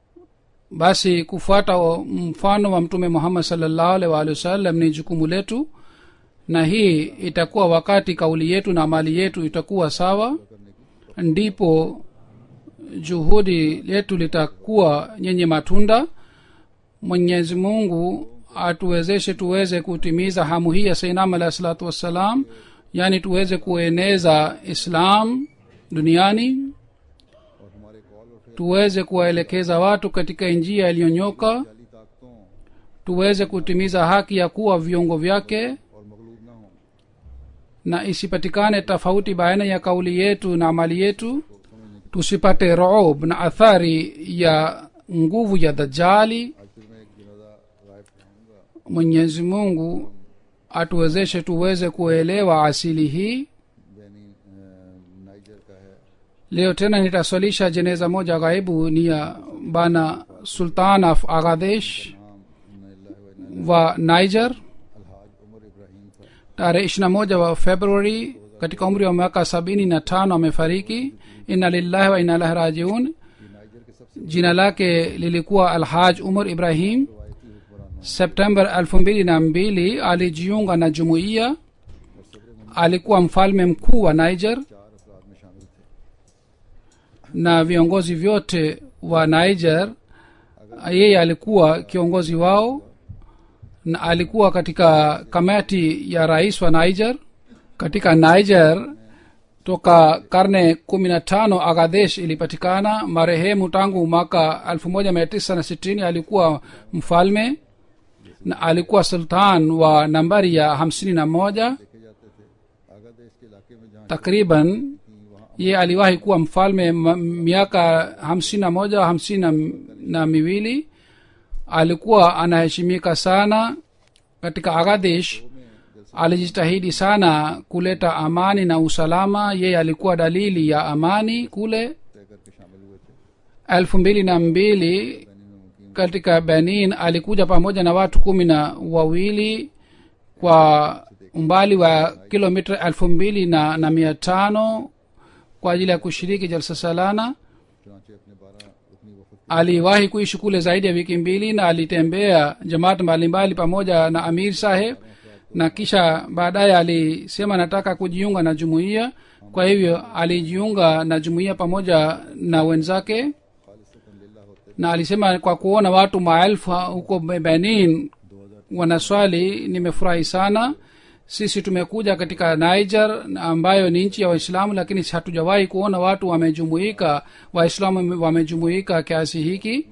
basi kufuata wa- mfano wa mtume muhammad salllahu alaihi waalihi wasallam ni jukumu letu na hii itakuwa wakati kauli yetu na amali yetu itakuwa sawa ndipo juhudi letu litakuwa yenye matunda mwenyezi mungu atuwezeshe tuweze kutimiza hamu hii ya sainam alahi salatu wassalam yaani tuweze kueneza islam duniani और हमारे कॉल और फिर tuweze kuwaelekeza watu katika njia iliyonyoka जाली ताकतों tuweze kutimiza haki ya kuwa viungo vyake और मगलूब ना हो na isipatikane tofauti baina ya kauli yetu na amali yetu tusipate rob na athari ya nguvu ya dajali आज फिर मैं एक जनाजा राय पढ़ाऊंगा mwenyezi mungu atuwezeshe tuweze kuelewa asili hii Benin अ, नाइजर का है leo tena nitaswalisha jeneza moja ghaibu ni ya bana sultan of agadesh नाम wa niger अलहाज उमर इब्राहिम था tarehe ishirina moja wa februari katika umri wa miaka sabini na tano amefariki inna lillahi wa inna ilahi rajiun ये Niger के सबसे jina lake lilikuwa alhaj umar ibrahim रवायती हुक्मरान september elfu mbili na mbili alijiunga na jumuiya alikuwa mfalme mkuu wa niger चार अफराद में शामिल थे na viongozi vyote wa niger yeye alikuwa kiongozi wao na alikuwa katika kamati ya rais wa niger katika niger toka karne kumi na tano agadesh ilipatikana marehemu tangu mwaka elfu moja mia tisa na sitini alikuwa mfalme na alikuwa sultan wa nambari ya hamsini na moja देखे जाते थे आगा देश के इलाके में जहाँ takriban थी वहाँ ye aliwahi kuwa mfalme ma- miaka hamsini na moja hamsini na, na miwili alikuwa anaheshimika sana katika aghadesh alijitahidi sana kuleta amani na usalama yeye alikuwa dalili ya amani kule तय करके शामिल हुए थे elfu mbili na mbili Benin में मुकीम katika benin alikuja pamoja na watu kumi na wawili kwa umbali wa kilomita elfu mbili na, na mia tano kwa ajili ya kushiriki jalsa salana चुनाचे अपने बारह रुकनी वफद aliwahi kuishi kule zaidi ya wiki mbili na alitembea jamaat mbalimbali pamoja na amir saheb na kisha baadaye alisema nataka kujiunga na jumuiya kwa hivyo alijiunga na jumuiya pamoja na wenzake खालिसतन लिल्लाह होते na alisema kwa kuona watu maelfu huko benin wanaswali nimefurahi sana sisi tumekuja katika niger na ambayo ni nchi ya waislamu lakini hatujawahi kuona watu wamejumuika waislamu wamejumuika kiasi hiki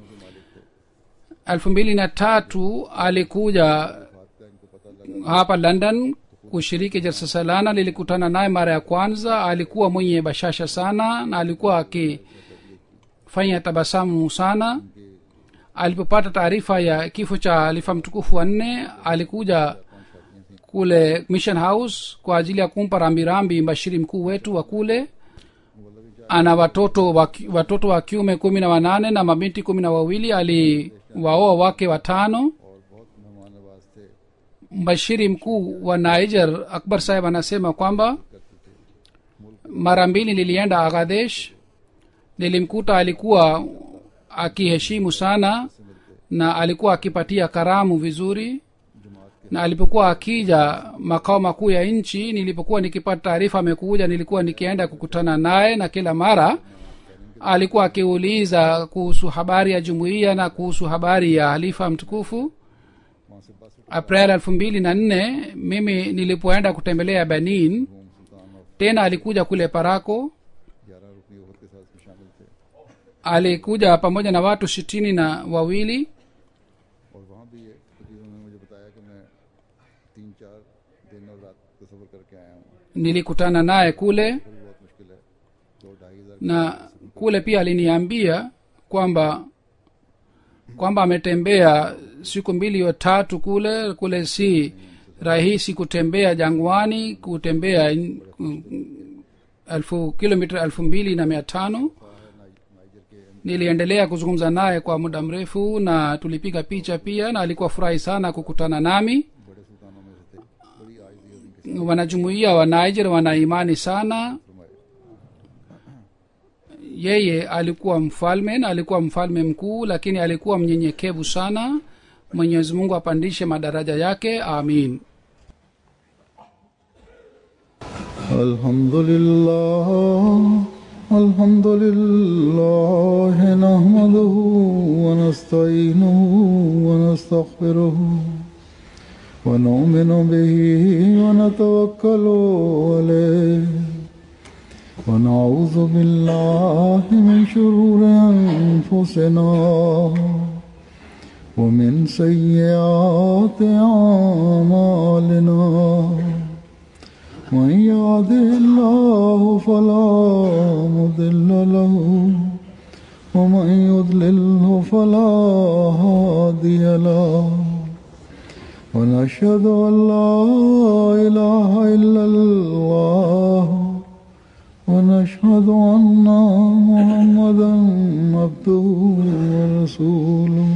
elfu mbili na tatu alikuja बात का इनको पता लगा hapa london kushiriki jalsa salana lilikutana naye mara ya kwanza alikuwa mwenye bashasha sana na alikuwa akifanya tabasamu sana alipopata taarifa ya kifo cha halifa mtukufu wa nne alikuja kule mission house kwa ajili ya kumpa rambirambi mbashiri mkuu wetu wa kule ana watoto wa, ki- watoto wa kiume kumi na wanane na mabinti kumi na wawili aliwaoa wake watano और बहुत मेहमान नवाज थे mbashiri mkuu wa niger akbar saheb anasema kwamba mara mbili nilienda aghadesh nilimkuta alikuwa akiheshimu sana na alikuwa akipatia karamu vizuri na alipokuwa akija makao makuu ya nchi nilipokuwa nikipata taarifa amekuja nilikuwa nikienda kukutana naye na kila mara alikuwa akiuliza kuhusu habari ya jumuiya na kuhusu habari ya halifa mtukufu वहाँ से बस april elfu mbili na nne mimi nilipoenda kutembelea benin रूम सुल्तान और tena alikuja kule parako ग्यारह रुकनी वफद के साथ भी शामिल थे alikuja pamoja na watu sitini na wawili और वहाँ भी ये तकरीबन उन्होंने मुझे बताया कि मैं तीन चार दिन और रात का सफर करके आया हूँ nilikutana naye kule वो भी बहुत मुश्किल है दो ढाई हजार na kule pia aliniambia kwamba kwamba ametembea siku mbili au tatu kule kule si rahisi kutembea jangwani kutembea mm, elfu kilomita elfu mbili na mia tano Niger के niliendelea kuzungumza naye kwa muda mrefu na tulipiga picha pia na alikuwa furahi sana kukutana nami बड़े सुल्तानों में से थे बड़ी आयजी उनके wanajumuia wa niger wana imani sana फरमाए yeye alikuwa mfalme na alikuwa mfalme mkuu lakini alikuwa mnyenyekevu sana mwenyezi mungu apandishe madaraja yake amin الحمد لله الحمد لله نحمده ونستعينه ونستغفره ونؤمن به ونتوكل عليه ونعوذ بالله من شرور أنفسنا ومن سيئات أعمالنا من يهده الله فلا مضل له ومن يضلله فلا هادي له ونشهد أن لا إله إلا الله ونشهد أن محمدا عبده ورسوله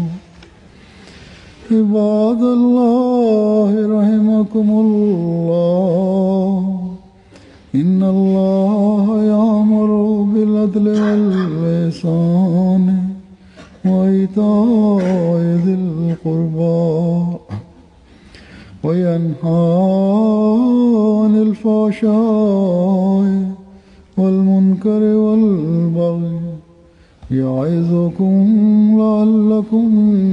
عباد الله رحمكم الله إن الله يأمر بالعدل والإحسان وإيتاء ذي القربى وينهى عن الفحشاء والمنكر والبغي يعظكم لعلكم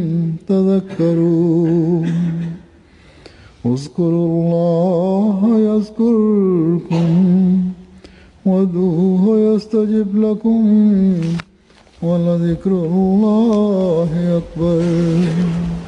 تذكرون اذكروا الله يذكركم وادعوه يستجب لكم ولذكر الله أكبر